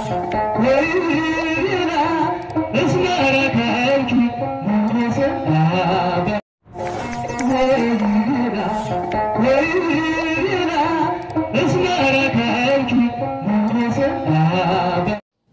ወይና እስመ ረከብኪ ሞገሰ ላበ ወይና ወይና እስመ ረከብኪ ሞገሰ ላበ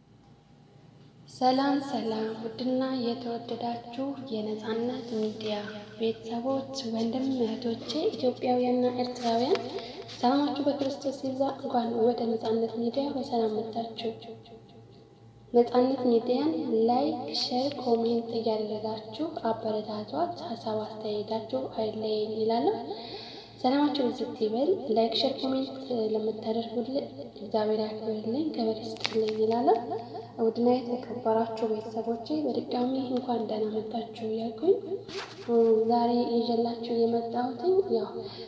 ሰላም ሰላም ውድና የተወደዳችሁ የነፃነት ሚዲያ ቤተሰቦች ወንድም እህቶቼ ኢትዮጵያውያንና ኤርትራውያን ሰላማችሁ በክርስቶስ ይብዛ። እንኳን ወደ ነፃነት ሚዲያ በሰላም መጣችሁ። ነፃነት ሚዲያን ላይክ፣ ሼር፣ ኮሜንት እያደረጋችሁ አበረታቷት። ሀሳብ አስተያየታችሁ አይለየኝ ይላለሁ። ሰላማችሁ ብዝት ይበል። ላይክ፣ ሼር፣ ኮሜንት ለምታደርጉልን እግዚአብሔር ያክብርልኝ፣ ክብር ይስጥልኝ ይላለሁ። ውድና የተከበራችሁ ቤተሰቦቼ በድጋሚ እንኳን ደህና መጣችሁ እያልኩኝ ዛሬ ይዤላችሁ የመጣሁትኝ ያው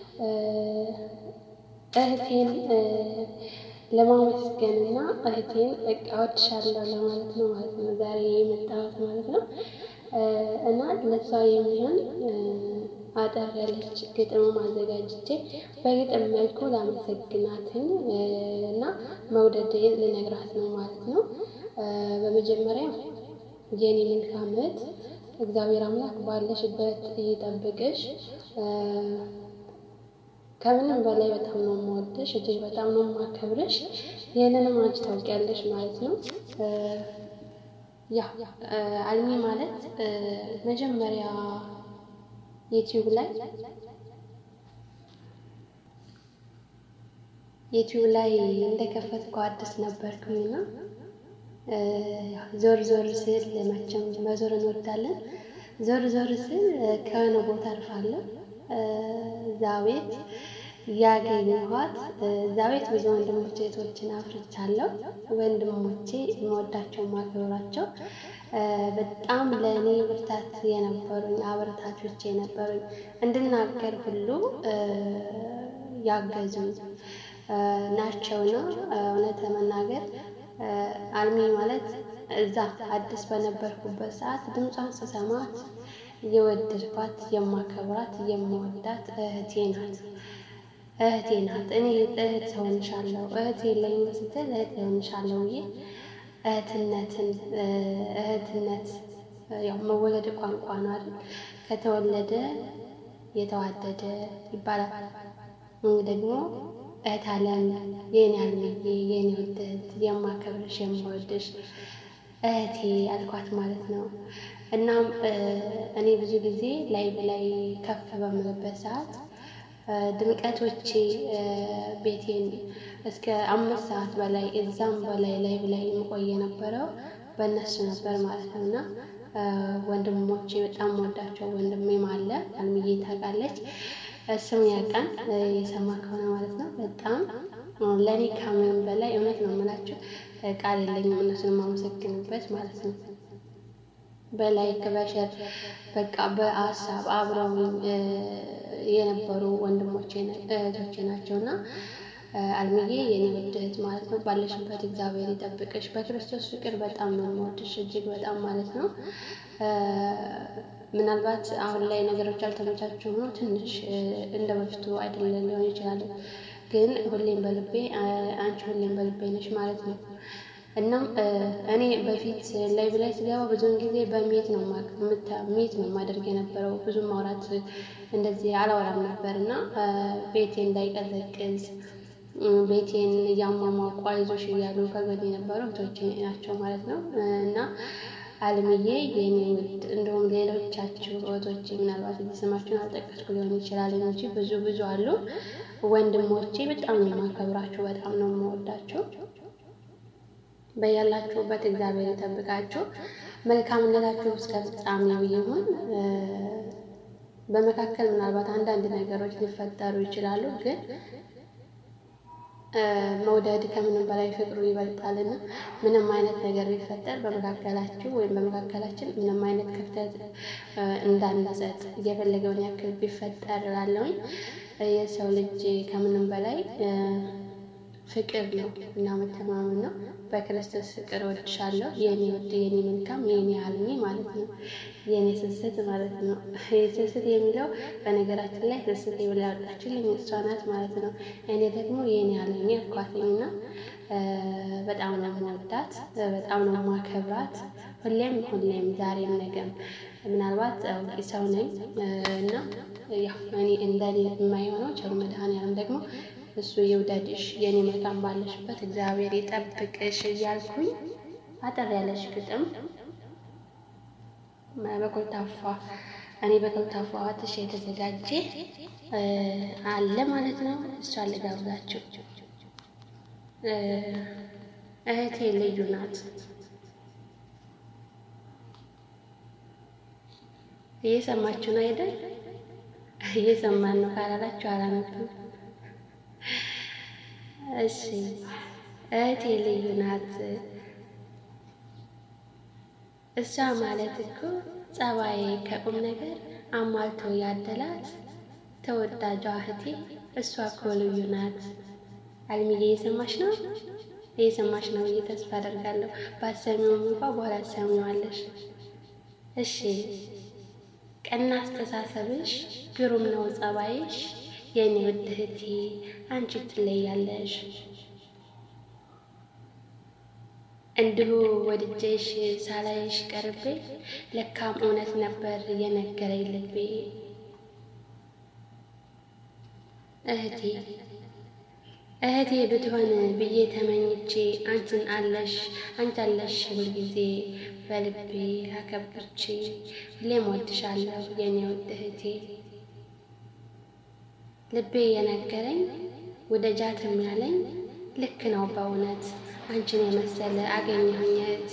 እህቴን ለማመስገን እና እህቴን በቃ እወድሻለሁ ለማለት ነው ማለት ነው ዛሬ የመጣሁት ማለት ነው። እና ለሷ የሚሆን አጠር ያለች ግጥም አዘጋጅቼ በግጥም መልኩ ላመሰግናትን እና መውደዴን ልነግራት ነው ማለት ነው። በመጀመሪያ የኔ መልካም እህት እግዚአብሔር አምላክ ባለሽበት ይጠብቅሽ። ከምንም በላይ በጣም ነው የምወድሽ፣ እጅግ በጣም ነው የማከብርሽ። ይህንንም አንቺ ታውቂያለሽ ማለት ነው። ያ አልሚ ማለት መጀመሪያ ዩቲዩብ ላይ ዩቲዩብ ላይ እንደከፈትኩ አዲስ ነበርኩኝና ዞር ዞር ስል መቼም መዞር እንወዳለን። ዞር ዞር ስል ከሆነ ቦታ አርፋለሁ። እዛ ቤት ያገኘኋት እዛ ቤት ብዙ ወንድሞቼ እህቶችን አፍርቻለሁ። ወንድሞቼ የምወዳቸው ማክበራቸው በጣም ለእኔ ብርታት የነበሩኝ አበረታቾች የነበሩኝ እንድናገር ሁሉ ያገዙኝ ናቸውና እውነት ለመናገር አልሚ ማለት እዛ አዲስ በነበርኩበት ሰዓት ድምጿን ስሰማት የወደድኳት የማከብራት የምወዳት እህቴ ናት። እህቴ ናት። እኔ እህት ሆንሻለሁ እህት የለኝም ስትል እህት ሆንሻለሁ ብዬ እህትነትን እህትነት ያው መወለድ ቋንቋ ነው አይደል? ከተወለደ የተዋደደ ይባላል። ደግሞ እህት አለም የኔ አልምዬ የኔ ውድ እህት የማከብርሽ የምወድሽ እህቴ አልኳት ማለት ነው። እናም እኔ ብዙ ጊዜ ላይ ላይ ከፍ በምልበት ሰዓት ድምቀቶቼ ቤቴን እስከ አምስት ሰዓት በላይ እዛም በላይ ላይ ላይ የምቆይ የነበረው በእነሱ ነበር ማለት ነው። እና ወንድሞቼ በጣም ወዳቸው ወንድሜም አለ አልምዬ ታውቃለች። ስም ያውቃል የሰማ ከሆነ ማለት ነው። በጣም ለእኔ ከምንም በላይ እውነት ነው የምላቸው ቃል የለኝም እነሱን የማመሰግንበት ማለት ነው። በላይክ በሸር በቃ በሀሳብ አብረው የነበሩ ወንድሞቼ እህቶቼ ናቸው እና አልምዬ የኔ ውድ እህት ማለት ነው። ባለሽበት እግዚአብሔር ይጠብቅሽ። በክርስቶስ ፍቅር በጣም ነው የምወድሽ እጅግ በጣም ማለት ነው። ምናልባት አሁን ላይ ነገሮች አልተመቻቸው ሆኖ ትንሽ እንደ በፊቱ አይደለም ሊሆን ይችላል። ግን ሁሌም በልቤ አንቺ ሁሌም በልቤ ነሽ ማለት ነው። እናም እኔ በፊት ላይ ብላይ ስገባ ብዙውን ጊዜ በሜት ነው ሜት ነው የማደርግ የነበረው ብዙ ማውራት እንደዚህ አላወራም ነበር እና ቤቴ እንዳይቀዘቅዝ ቤቴን እያሟሟቁ አይዞሽ እያሉ ከጎኔ የነበሩ እህቶቼ ናቸው ማለት ነው። እና አልምዬ የኔ ውድ እንዲሁም ሌሎቻችሁ እህቶቼ ምናልባት እዚህ ስማችሁን አልጠቀስኩ ሊሆን ይችላል እንጂ ብዙ ብዙ አሉ ወንድሞቼ በጣም ነው የማከብራችሁ፣ በጣም ነው የምወዳችሁ። በያላችሁበት እግዚአብሔር ይጠብቃችሁ። መልካምነታችሁ እስከ ፍጻሜው ይሁን። በመካከል ምናልባት አንዳንድ ነገሮች ሊፈጠሩ ይችላሉ፣ ግን መውደድ ከምንም በላይ ፍቅሩ ይበልጣልና ምንም አይነት ነገር ቢፈጠር በመካከላችሁ ወይም በመካከላችን ምንም አይነት ክፍተት እንዳንሰጥ እየፈለገውን ያክል ቢፈጠር እላለሁኝ። የሰው ልጅ ከምንም በላይ ፍቅር ነው እና መተማመን ነው። በክርስቶስ ፍቅር እወድሻለሁ የኔ ውድ የኔ መልካም የኔ አልሚ ማለት ነው። የኔ ስስት ማለት ነው። ስስት የሚለው በነገራችን ላይ ስስት ብላ ያወጣችልኝ እሷ ናት ማለት ነው። እኔ ደግሞ የኔ አልሚ አልኳትኝና በጣም ነው የምወዳት፣ በጣም ነው የማከብራት። ሁሌም ሁሌም ዛሬም ነገም ምናልባት አዋቂ ሰው ነኝ እና ያው እኔ እንደኔ የማይሆነው ቸሩ መድኃኔዓለም ደግሞ እሱ ይውደድሽ የኔ መልካም ባለሽበት እግዚአብሔር ይጠብቅሽ እያልኩኝ አጠር ያለሽ ግጥም በኮልታፋ እኔ በኮልታፋ ትሽ የተዘጋጀ አለ ማለት ነው። እሷን ልጋብዛችሁ። እህቴ ልዩ ናት። እየሰማችሁ ነው አይደል? እየሰማን ነው ካላላችሁ አላነብም። እሺ እህቴ ልዩ ናት። እሷ ማለት እኮ ጸባዬ ከቁም ነገር አሟልቶ ያደላት ተወዳጇ እህቴ እሷ እኮ ልዩ ናት። አልሚዬ እየሰማሽ ነው? እየሰማሽ ነው ብዬ ተስፋ አደርጋለሁ። ባትሰሚውም እንኳ በኋላ ትሰሚዋለሽ። እሺ ቀና አስተሳሰብሽ ግሩም ነው ጸባይሽ፣ የኔ ውድ እህቴ አንቺ ትለያለሽ። እንዲሁ ወድጄሽ ሳላይሽ ቀርቤ ለካም እውነት ነበር የነገረኝ ልቤ። እህቴ እህቴ ብትሆን ብዬ ተመኝቼ አንቺን አለሽ አንቺ አለሽ ሁልጊዜ በልቤ አከብርቼ ሁሌም ወድሻለሁ የኔ ውድ እህቴ። ልቤ የነገረኝ ውደጃትም ያለኝ ልክ ነው በእውነት አንቺን የመሰለ አገኘሁኘት።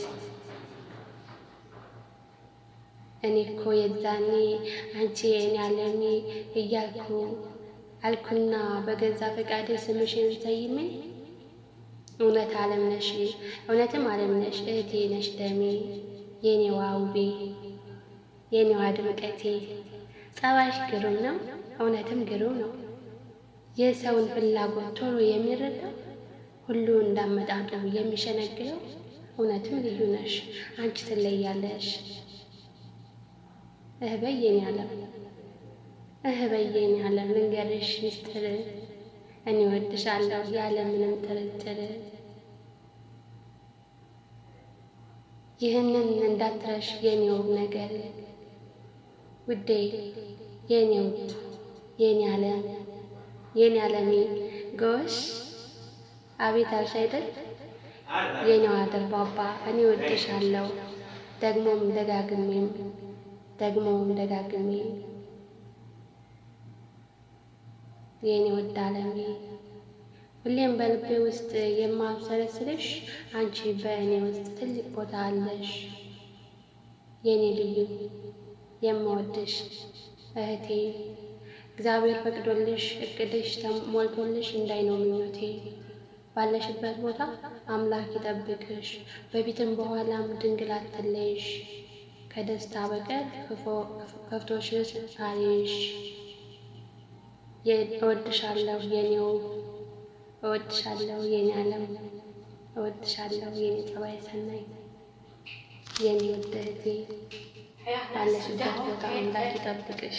እኔ እኮ የዛኔ አንቺ የእኔ አለሜ እያልኩ አልኩና በገዛ ፈቃዴ ስምሽን ሰይሜ እውነት አለም ነሽ እውነትም አለም ነሽ እህቴ ነሽ ደሜ የኔዋ ውቤ የኔዋ ድምቀቴ ጸባይሽ ግሩም ነው እውነትም ግሩም ነው የሰውን ፍላጎት ቶሎ የሚረዳው ሁሉ እንዳመጣጡ የሚሸነግለው እውነትም ልዩ ነሽ አንቺ ትለያለሽ። እህ በይ የኔ ዓለም እህ በይ የኔ ዓለም ልንገርሽ ሚስጥር እኔ እወድሻለሁ ያለ ምንም ጥርጥር። ይህንን እንዳትረሽ የኔ ውብ ነገር ውዴ የኔ ውድ የኔ ዓለም የኔ ዓለሜ ጎሽ አቤት አልሽ አይደል የኔዋ ደርባባ እኔ እወድሻለሁ ደግሞም ደጋግሜም ደግሞም ደጋግሜ የኔ ውድ ዓለሜ ሁሌም በልቤ ውስጥ የማብሰለስልሽ አንቺ በእኔ ውስጥ ትልቅ ቦታ አለሽ። የኔ ልዩ የምወድሽ እህቴ እግዚአብሔር ፈቅዶልሽ እቅድሽ ተሞልቶልሽ እንዳይ ነው ምኞቴ። ባለሽበት ቦታ አምላክ ይጠብቅሽ፣ በፊትም በኋላም ድንግል አትለይሽ። ከደስታ በቀር ከፍቶሽስ ሳይሽ እወድሻለሁ የኔው እወድሻለሁ የኔ ዓለም እወድሻለሁ የኔ ጸባይ ሰናይ የኔ ውድ እህቴ ባለሽበት ቦታ አምላክ ይጠብቅሽ።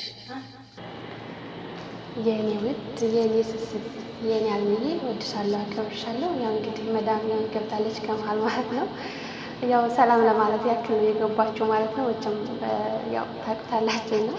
የኔ ውድ የኔ ስስት የኔ አልምዬ እወድሻለሁ አከብርሻለሁ። ያው እንግዲህ መዳም ያን ገብታለች ከመሀል ማለት ነው። ያው ሰላም ለማለት ያክል ነው የገባችው ማለት ነው። ወጭም ያው ታውቁታላችሁ ነው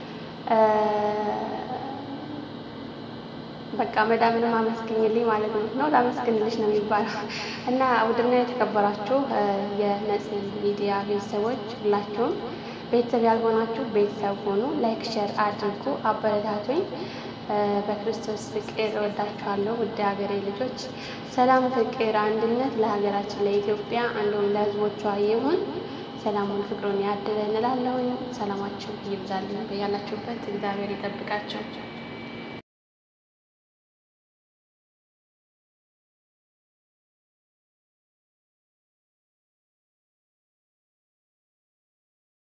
በቃ መዳምንም አመስግኝልኝ ማለት ነው ነው ላመስግንልሽ ነው የሚባለው። እና ውድና የተከበራችሁ የነጽ ሚዲያ ቤተሰቦች ሁላችሁም ቤተሰብ ያልሆናችሁ ቤተሰብ ሆኑ፣ ላይክ ሸር አድርጉ፣ አበረታቱኝ። በክርስቶስ ፍቅር እወዳችኋለሁ ውድ ሀገሬ ልጆች። ሰላም፣ ፍቅር፣ አንድነት ለሀገራችን ለኢትዮጵያ እንዲሁም ለሕዝቦቿ ይሁን። ሰላሙን ፍቅሩን ያድለን እላለሁኝ። ሰላማችሁ ይብዛልኝ በያላችሁበት፣ እግዚአብሔር ይጠብቃችሁ።